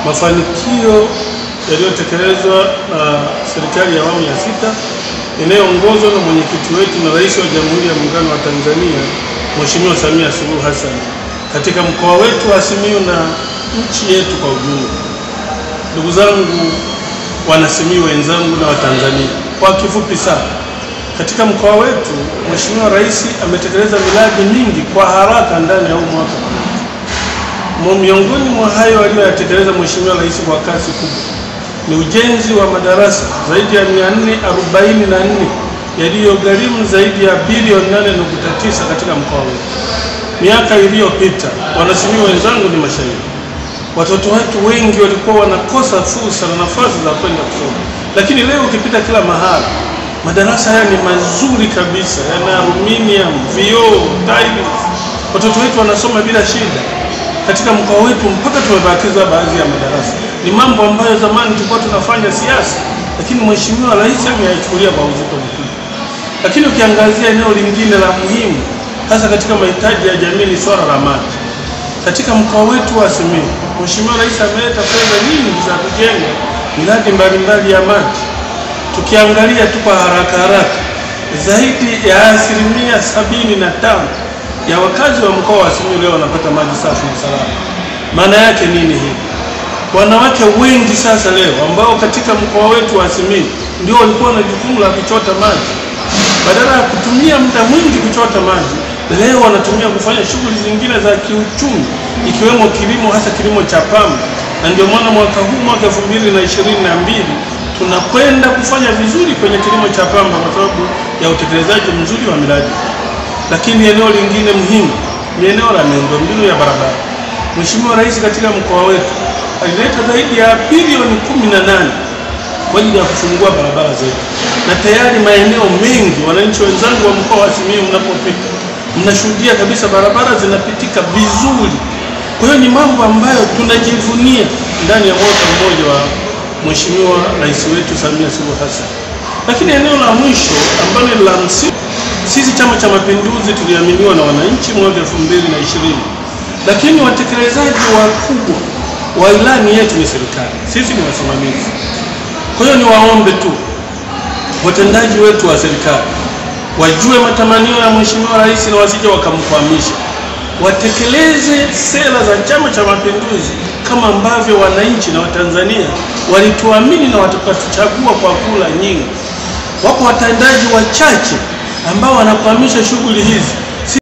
mafanikio yaliyotekelezwa na serikali ya awamu ya sita inayoongozwa na mwenyekiti wetu na Rais wa Jamhuri ya Muungano wa Tanzania Mheshimiwa Samia Suluhu Hassan katika mkoa wetu wa Simiyu na nchi yetu kwa ujumla. Ndugu zangu wanasimiyu wenzangu na Watanzania, kwa kifupi sana, katika mkoa wetu Mheshimiwa Rais ametekeleza miradi mingi kwa haraka ndani ya huu mwaka. Miongoni mwa hayo aliyoyatekeleza Mheshimiwa Rais kwa kasi kubwa ni ujenzi wa madarasa zaidi ya 444 yaliyogharimu zaidi ya bilioni 8.9 katika mkoa wetu. Miaka iliyopita, wanasimiyu wenzangu ni mashahidi, watoto wetu wengi walikuwa wanakosa fursa na nafasi za kwenda kusoma, lakini leo ukipita kila mahali madarasa haya ni mazuri kabisa, yana aluminium, vioo, tiles. Watoto wetu wanasoma bila shida katika mkoa wetu, mpaka tumebakiza baadhi ya madarasa. Ni mambo ambayo zamani tulikuwa tunafanya siasa, lakini Mheshimiwa Rais ameyachukulia kwa uzito mkubwa. Lakini ukiangazia eneo lingine la muhimu, hasa katika mahitaji ya jamii, ni swala la maji. Katika mkoa wetu wa Simiyu, Mheshimiwa Rais ameleta fedha nyingi za kujenga miradi mbalimbali ya maji. Tukiangalia tu kwa haraka haraka, zaidi ya asilimia sabini na tano ya wakazi wa mkoa wa Simiyu leo wanapata maji safi na salama. Maana yake nini hii? Wanawake wengi sasa leo ambao katika mkoa wetu wa Simiyu ndio walikuwa na jukumu la kuchota maji, badala ya kutumia muda mwingi kuchota maji, leo wanatumia kufanya shughuli zingine za kiuchumi, ikiwemo kilimo, hasa kilimo cha pamba. Na ndio maana mwaka huu, mwaka elfu mbili na ishirini na mbili tunakwenda kufanya vizuri kwenye kilimo cha pamba kwa sababu ya utekelezaji mzuri wa miradi. Lakini eneo lingine muhimu ni eneo la miundombinu ya barabara. Mheshimiwa Rais katika mkoa wetu alileta zaidi ya bilioni kumi na nane kwa ajili ya kufungua barabara zetu, na tayari maeneo mengi, wananchi wenzangu wa mkoa wa Simiyu, mnapopita mnashuhudia kabisa barabara zinapitika vizuri. Kwa hiyo ni mambo ambayo tunajivunia ndani ya mwaka mmoja wa Mheshimiwa Rais wetu Samia Suluhu Hassan. Lakini eneo la mwisho ambalo ni la msingi, sisi Chama cha Mapinduzi tuliaminiwa na wananchi mwaka elfu mbili na ishirini, lakini watekelezaji wakubwa wa ilani yetu ni serikali, sisi ni wasimamizi. Kwa hiyo niwaombe tu watendaji wetu wa serikali wajue matamanio ya Mheshimiwa Rais na wasije wakamkwamisha, watekeleze sera za Chama cha Mapinduzi kama ambavyo wananchi na Watanzania walituamini na wakatuchagua kwa kura nyingi. Wako watendaji wachache ambao wanakwamisha shughuli hizi